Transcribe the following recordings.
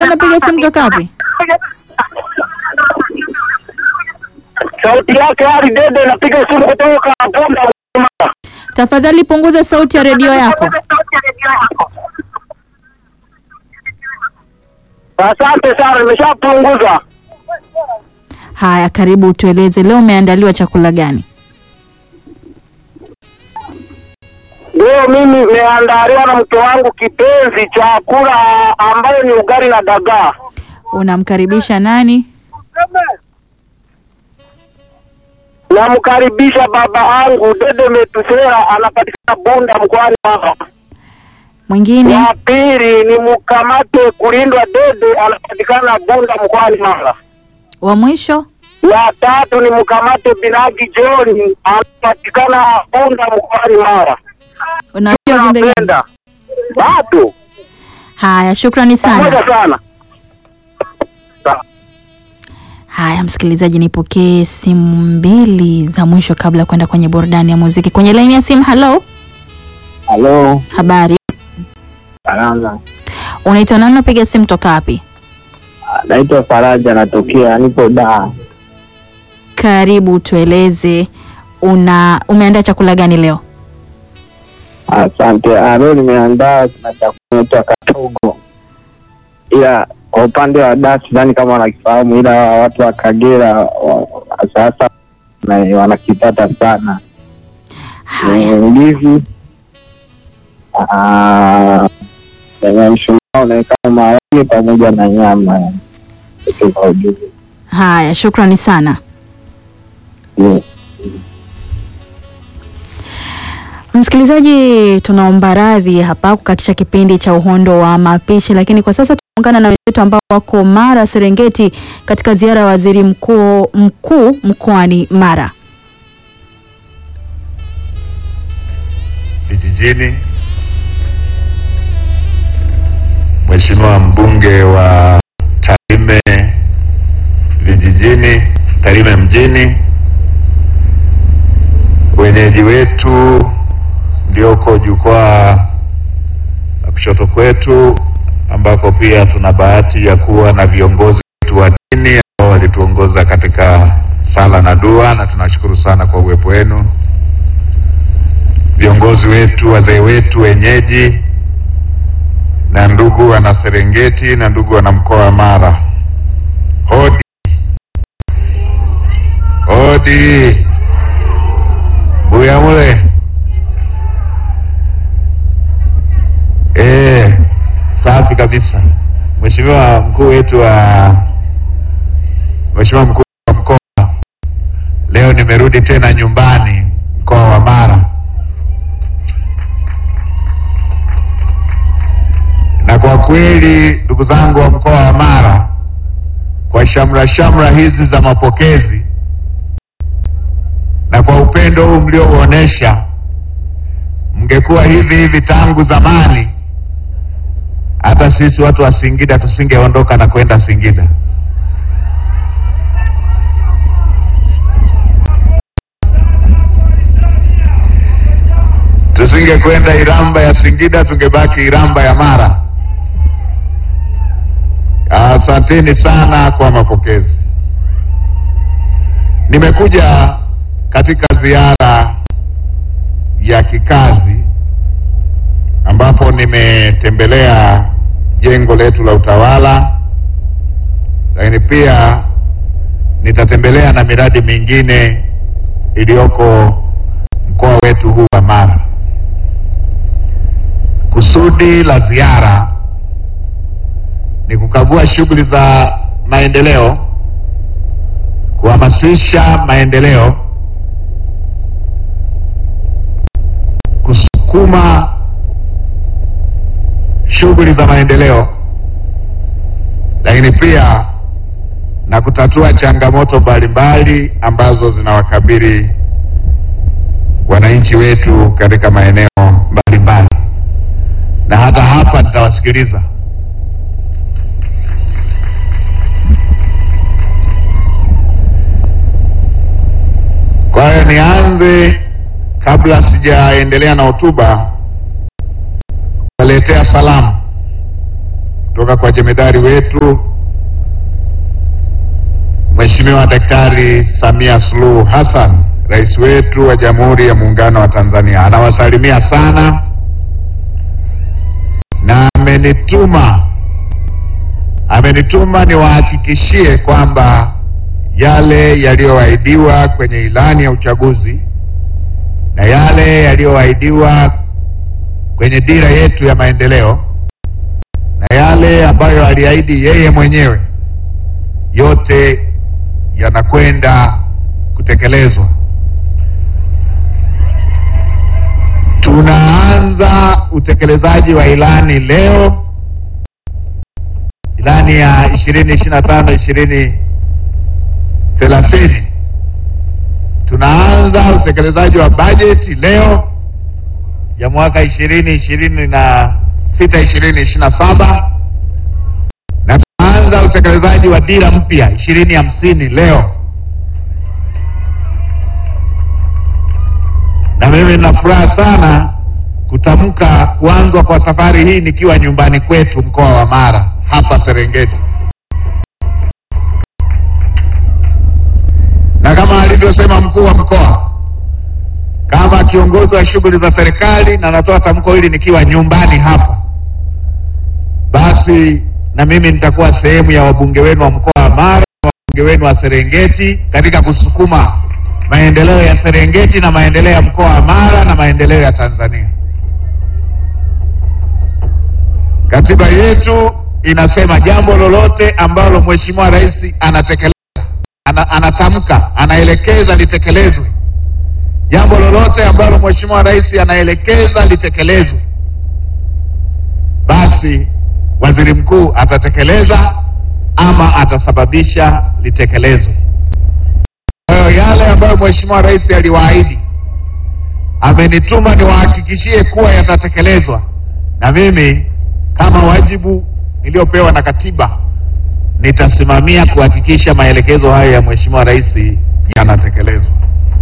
unapiga simu toka wapi? Sauti yake Ali Dede, napiga simu kutoka Bunda. Tafadhali punguza sauti ya redio yako. Asante sana, nimeshapunguza. Haya, karibu tueleze, leo umeandaliwa chakula gani? Leo mimi nimeandaliwa na mke wangu kipenzi chakula ambayo ni ugali na dagaa. Unamkaribisha nani? Namkaribisha baba yangu Dede Metusera, anapatikana Bunda mkoani Mara. Mwingine? Wa pili ni mkamate kulindwa Dede, anapatikana Bunda mkoani Mara. Wa mwisho? Wa tatu ni mkamate Binagi John, anapatikana Bunda mkoani Mara. Unaachia ujumbe gani? Napenda watu Haya, shukrani sana. pamoja sana. Haya, msikilizaji, nipokee simu mbili za mwisho kabla ya kwenda kwenye burudani ya muziki. Kwenye laini ya simu, halo, Halo, habari, salama. unaitwa nani? Unapiga simu toka wapi? Naitwa Faraja, natokea nipo Dar. Karibu, tueleze una umeandaa chakula gani leo? Asante. Ah, Leo nimeandaa na chakula naitwa katogo, ila kwa upande wa Dar sidhani kama wanakifahamu, ila watu wa Kagera wa- sasa na- wanakipata sana. Haya, Ni ndizi ah, yenye mshumaa unaekana maharage pamoja na nyama Kitu kwa ujumla. haya, shukrani sana. Yes. Msikilizaji, tunaomba radhi hapa kukatisha kipindi cha uhondo wa mapishi, lakini kwa sasa tunaungana na wenzetu ambao wako Mara Serengeti katika ziara ya waziri mkuu mkuu mkoani Mara. vijijini, Mheshimiwa mbunge wa Tarime vijijini, Tarime mjini, wenyeji wetu mlioko jukwaa la kushoto kwetu, ambako pia tuna bahati ya kuwa na viongozi wetu wa dini ambao walituongoza katika sala na dua, na tunashukuru sana kwa uwepo wenu viongozi wetu, wazee wetu wenyeji, na ndugu wana Serengeti na ndugu wana mkoa wa Mara, hodi hodi, Buyamule. Eh, safi kabisa. Mheshimiwa mkuu wetu wa Mheshimiwa mkuu wa mkoa, leo nimerudi tena nyumbani mkoa wa Mara. na kwa kweli ndugu zangu wa mkoa wa Mara, kwa shamra shamra hizi za mapokezi na kwa upendo huu mliouonesha, mngekuwa hivi hivi tangu zamani, hata sisi watu wa Singida tusingeondoka na kwenda Singida. Tusingekwenda Iramba ya Singida, tungebaki Iramba ya Mara. Asanteni sana kwa mapokezi. Nimekuja katika ziara ya kikazi ambapo nimetembelea jengo letu la utawala, lakini pia nitatembelea na miradi mingine iliyoko mkoa wetu huu wa Mara. Kusudi la ziara ni kukagua shughuli za maendeleo, kuhamasisha maendeleo, kusukuma shughuli za maendeleo, lakini pia na kutatua changamoto mbalimbali ambazo zinawakabili wananchi wetu katika maeneo mbalimbali, na hata hapa nitawasikiliza. Kwa hiyo nianze, kabla sijaendelea na hotuba, kuwaletea salamu kutoka kutoka kwa jemedari wetu Mheshimiwa Daktari Samia Suluhu Hassan, rais wetu wa Jamhuri ya Muungano wa Tanzania. Anawasalimia sana na amenituma amenituma niwahakikishie kwamba yale yaliyoahidiwa kwenye ilani ya uchaguzi na yale yaliyoahidiwa kwenye dira yetu ya maendeleo na yale ambayo aliahidi yeye mwenyewe yote yanakwenda kutekelezwa. Tunaanza utekelezaji wa ilani leo, ilani ya ishirini ishirini na tano ishirini thelathini. Tunaanza utekelezaji wa bajeti leo ya mwaka ishirini ishirini na sita ishirini ishirini na saba na tunaanza utekelezaji wa dira mpya ishirini hamsini leo, na mimi nina furaha sana kutamka kuanzwa kwa safari hii nikiwa nyumbani kwetu mkoa wa Mara hapa Serengeti, na kama alivyosema mkuu wa mkoa kama kiongozi wa shughuli za serikali, na natoa tamko hili nikiwa nyumbani hapa, basi na mimi nitakuwa sehemu ya wabunge wenu wa mkoa wa Mara na wabunge wenu wa Serengeti katika kusukuma maendeleo ya Serengeti na maendeleo ya mkoa wa Mara na maendeleo ya Tanzania. Katiba yetu inasema jambo lolote ambalo Mheshimiwa Rais anatekeleza, ana, anatamka, anaelekeza litekelezwe jambo lolote ambalo Mheshimiwa Rais anaelekeza litekelezwe, basi waziri mkuu atatekeleza ama atasababisha litekelezwe. Kwa hiyo yale ambayo Mheshimiwa Rais aliwaahidi, amenituma niwahakikishie kuwa yatatekelezwa, na mimi kama wajibu niliyopewa na katiba nitasimamia kuhakikisha maelekezo hayo ya Mheshimiwa Rais yanatekelezwa.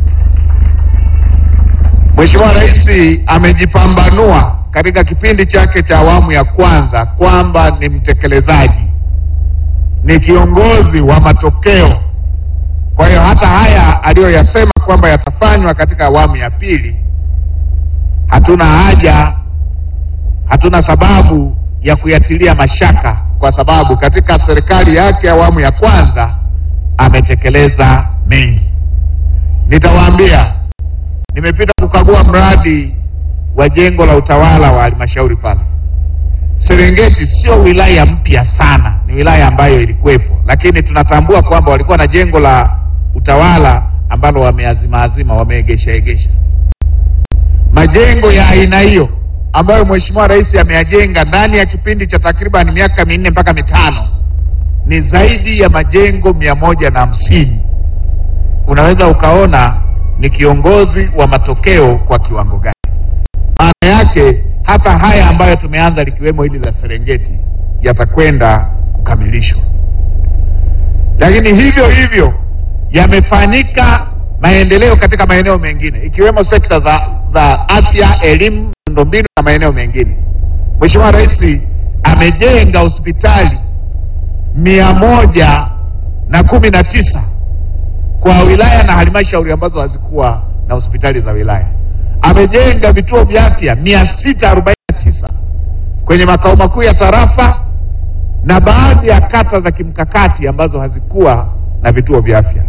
Mheshimiwa Rais amejipambanua katika kipindi chake cha awamu ya kwanza kwamba ni mtekelezaji, ni kiongozi wa matokeo. Kwa hiyo hata haya aliyoyasema kwamba yatafanywa katika awamu ya pili, hatuna haja, hatuna sababu ya kuyatilia mashaka, kwa sababu katika serikali yake awamu ya kwanza ametekeleza mengi. Nitawaambia nimepita kukagua mradi wa jengo la utawala wa halmashauri pale Serengeti. Sio wilaya mpya sana, ni wilaya ambayo ilikuwepo, lakini tunatambua kwamba walikuwa na jengo la utawala ambalo wameazimaazima, wameegesha egesha. Majengo ya aina hiyo ambayo Mheshimiwa Rais ameyajenga ndani ya kipindi cha takriban miaka minne mpaka mitano ni zaidi ya majengo mia moja na hamsini. Unaweza ukaona ni kiongozi wa matokeo kwa kiwango gani. Maana yake hata haya ambayo tumeanza likiwemo hili la Serengeti yatakwenda kukamilishwa, lakini hivyo hivyo yamefanyika maendeleo katika maeneo mengine ikiwemo sekta za, za afya, elimu, miundombinu na maeneo mengine. Mheshimiwa Rais amejenga hospitali mia moja na kumi na tisa kwa wilaya na halmashauri ambazo hazikuwa na hospitali za wilaya. Amejenga vituo vya afya mia sita arobaini na tisa kwenye makao makuu ya tarafa na baadhi ya kata za kimkakati ambazo hazikuwa na vituo vya afya.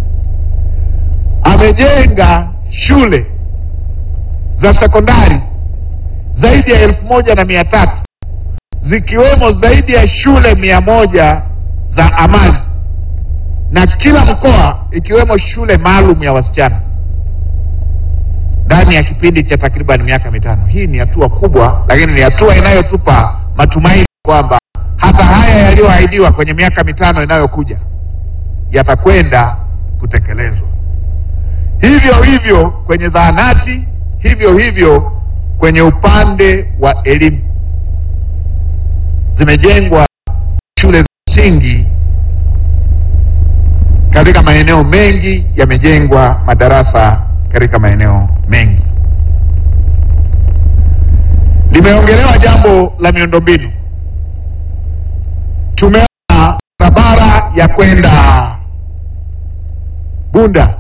Amejenga shule za sekondari zaidi ya elfu moja na mia tatu zikiwemo zaidi ya shule mia moja za amali na kila mkoa ikiwemo shule maalum ya wasichana ndani ya kipindi cha takriban miaka mitano. Hii ni hatua kubwa, lakini ni hatua inayotupa matumaini kwamba hata haya yaliyoahidiwa kwenye miaka mitano inayokuja yatakwenda kutekelezwa. Hivyo hivyo kwenye zahanati, hivyo hivyo kwenye upande wa elimu, zimejengwa shule za msingi katika maeneo mengi, yamejengwa madarasa katika maeneo mengi. Limeongelewa jambo la miundombinu. tumeona barabara ya kwenda Bunda,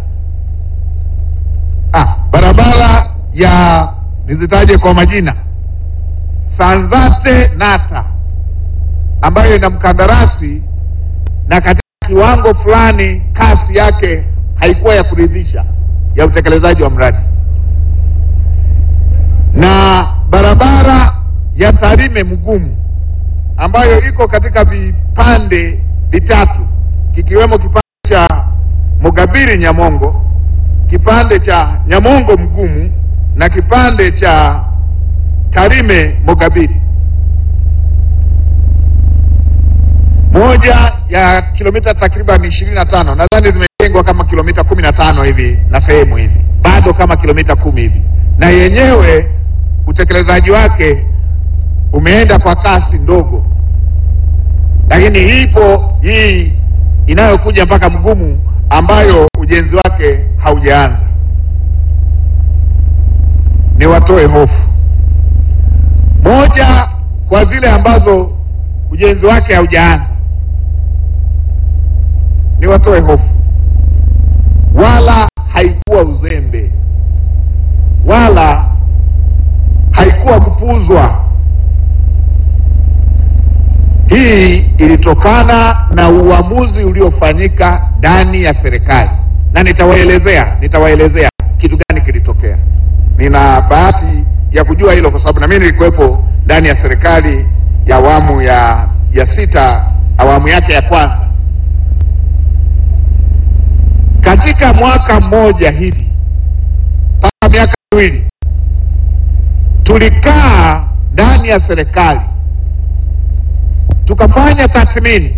ah, barabara ya nizitaje kwa majina, Sanzate Nata, ambayo ina mkandarasi na katika kiwango fulani kasi yake haikuwa ya kuridhisha ya utekelezaji wa mradi, na barabara ya Tarime Mgumu ambayo iko katika vipande vitatu kikiwemo kipande cha Mugabiri Nyamongo, kipande cha Nyamongo Mgumu na kipande cha Tarime Mugabiri, moja ya kilomita takriban ishirini na tano nadhani zimejengwa kama kilomita kumi na tano hivi na sehemu hivi bado kama kilomita kumi hivi, na yenyewe utekelezaji wake umeenda kwa kasi ndogo, lakini ipo hii inayokuja mpaka Mgumu ambayo ujenzi wake haujaanza. Ni watoe hofu moja kwa zile ambazo ujenzi wake haujaanza, ni watoe hofu, wala haikuwa uzembe wala haikuwa kupuuzwa. Hii ilitokana na uamuzi uliofanyika ndani ya serikali, na nitawaelezea nitawaelezea kitu gani kilitokea. Nina bahati ya kujua hilo kwa sababu na mimi nilikuwepo ndani ya serikali ya awamu ya ya sita, awamu yake ya kwanza. Katika mwaka mmoja hivi mpaka miaka miwili tulikaa ndani ya serikali tukafanya tathmini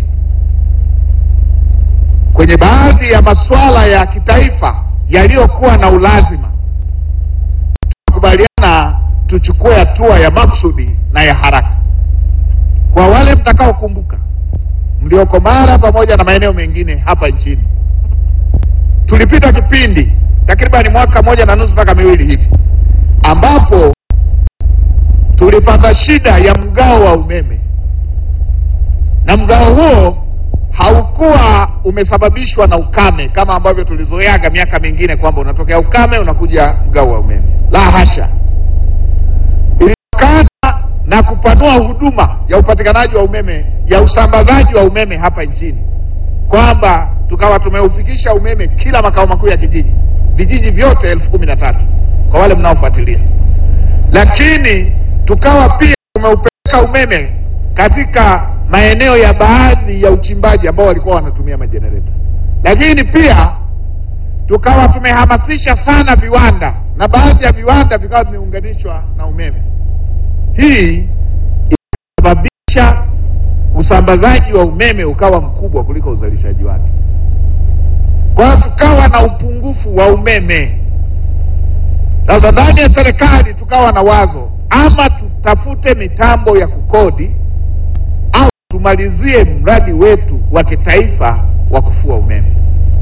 kwenye baadhi ya masuala ya kitaifa yaliyokuwa na ulazima, tukakubaliana tuchukue hatua ya maksudi na ya haraka. Kwa wale mtakaokumbuka, mlioko Mara pamoja na maeneo mengine hapa nchini, tulipita kipindi takribani mwaka moja na nusu mpaka miwili hivi ambapo tulipata shida ya mgao wa umeme na mgao huo haukuwa umesababishwa na ukame kama ambavyo tulizoeaga miaka mingine kwamba unatokea ukame unakuja mgao wa umeme. La hasha, ilitokana na kupanua huduma ya upatikanaji wa umeme ya usambazaji wa umeme hapa nchini, kwamba tukawa tumeufikisha umeme kila makao makuu ya kijiji, vijiji vyote elfu kumi na tatu kwa wale mnaofuatilia, lakini tukawa pia tumeupeleka umeme katika maeneo ya baadhi ya uchimbaji ambao walikuwa wanatumia majenereta, lakini pia tukawa tumehamasisha sana viwanda na baadhi ya viwanda vikawa vimeunganishwa na umeme. Hii ilisababisha usambazaji wa umeme ukawa mkubwa kuliko uzalishaji wake, kwa hiyo tukawa na upungufu wa umeme. Sasa ndani ya serikali tukawa na wazo, ama tutafute mitambo ya kukodi au tumalizie mradi wetu wa kitaifa wa kufua umeme,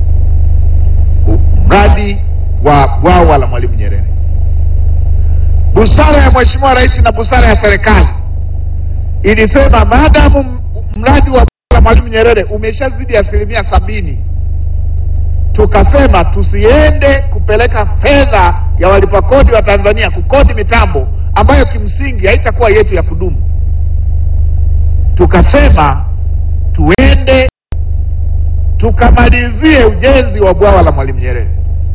mradi wa bwawa la Mwalimu Nyerere. Busara ya Mheshimiwa Rais na busara ya serikali ilisema maadamu mradi wa bwawa la Mwalimu Nyerere umeshazidi asilimia sabini, tukasema tusiende kupeleka fedha ya walipa kodi wa Tanzania kukodi mitambo ambayo kimsingi haitakuwa yetu ya kudumu. Tukasema tuende tukamalizie ujenzi wa bwawa la Mwalimu Nyerere,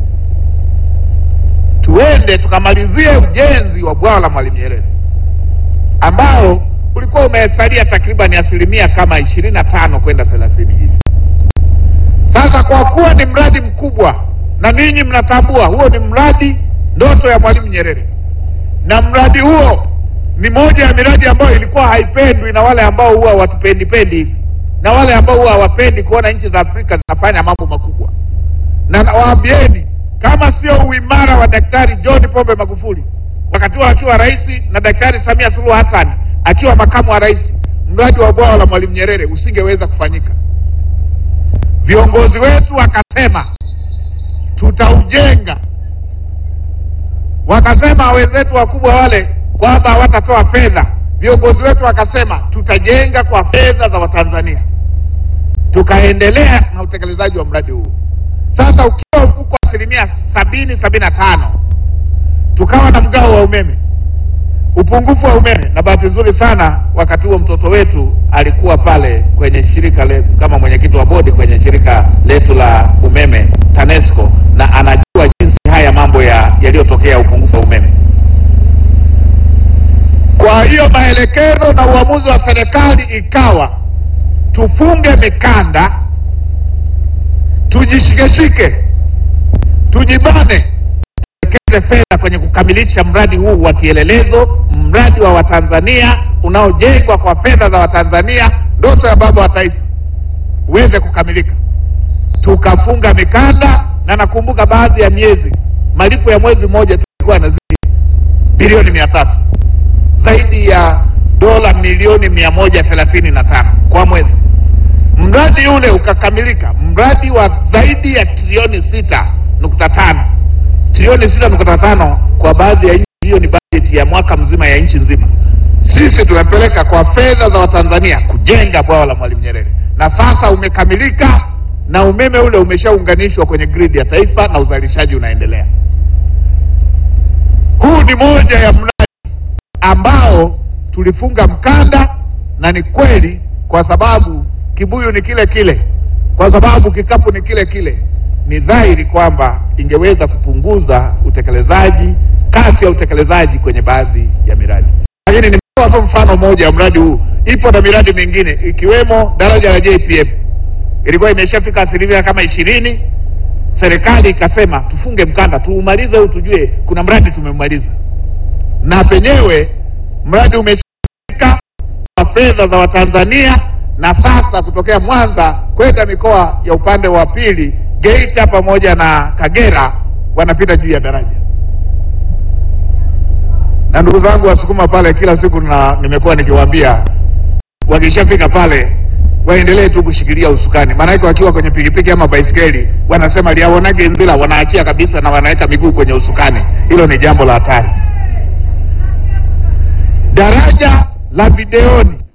tuende tukamalizie ujenzi wa bwawa la Mwalimu Nyerere ambao ulikuwa umesalia takriban asilimia kama ishirini na tano kwenda thelathini hivi. Sasa kwa kuwa ni mradi mkubwa na ninyi mnatambua huo ni mradi ndoto ya Mwalimu Nyerere, na mradi huo ni moja ya miradi ambayo ilikuwa haipendwi na wale ambao huwa watupendipendi hivi na wale ambao huwa hawapendi kuona nchi za Afrika zinafanya mambo makubwa. Na nawaambieni kama sio uimara wa Daktari John Pombe Magufuli wakati huo akiwa rais na Daktari Samia Suluhu Hassan akiwa makamu wa rais, mradi wa bwawa la Mwalimu Nyerere usingeweza kufanyika. Viongozi wetu wakasema tutaujenga, wakasema wenzetu wakubwa wale kwamba hawatatoa fedha, viongozi wetu wakasema tutajenga kwa fedha za Watanzania, tukaendelea na utekelezaji wa mradi huu. Sasa ukiwa uko asilimia sabini sabini na tano tukawa na mgao wa umeme, upungufu wa umeme, na bahati nzuri sana wakati huo mtoto wetu alikuwa pale kwenye shirika letu kama mwenyekiti wa bodi kwenye shirika letu la umeme TANESCO, na anajua jinsi haya mambo ya yaliyotokea upungufu wa umeme. Kwa hiyo maelekezo na uamuzi wa serikali ikawa tufunge mikanda, tujishikeshike, tujibane, tuwekeze fedha kwenye kukamilisha mradi huu wa kielelezo, mradi wa Watanzania unaojengwa kwa fedha za Watanzania, ndoto ya baba wa taifa uweze kukamilika. Tukafunga mikanda, na nakumbuka baadhi ya miezi malipo ya mwezi mmoja tulikuwa yanazidi bilioni mia tatu zaidi ya dola milioni mia moja thelathini na tano kwa mwezi. Mradi ule ukakamilika, mradi wa zaidi ya trilioni sita nukta tano trilioni sita nukta tano kwa baadhi ya nchi. Hiyo ni bajeti ya mwaka mzima ya nchi nzima. Sisi tumepeleka kwa fedha za Watanzania kujenga bwawa la Mwalimu Nyerere, na sasa umekamilika na umeme ule umeshaunganishwa kwenye gridi ya taifa na uzalishaji unaendelea. Huu ni moja ya mradi ambao tulifunga mkanda, na ni kweli, kwa sababu kibuyu ni kile kile, kwa sababu kikapu ni kile kile. Ni dhahiri kwamba ingeweza kupunguza utekelezaji, kasi ya utekelezaji kwenye baadhi ya miradi. Lakini nimetoa tu mfano mmoja wa mradi huu, ipo na miradi mingine ikiwemo daraja la JPM ilikuwa imeshafika asilimia kama ishirini. Serikali ikasema tufunge mkanda, tuumalize huu, tujue kuna mradi tumemaliza na penyewe mradi umeshika kwa fedha za Watanzania, na sasa kutokea Mwanza kwenda mikoa ya upande wa pili Geita pamoja na Kagera wanapita juu ya daraja. Na ndugu zangu Wasukuma pale, kila siku na nimekuwa nikiwaambia wakishafika pale waendelee tu kushikilia usukani, maanake wakiwa kwenye pikipiki ama baisikeli wanasema liaonage nzila, wanaachia kabisa na wanaweka miguu kwenye usukani. Hilo ni jambo la hatari. Daraja la Videoni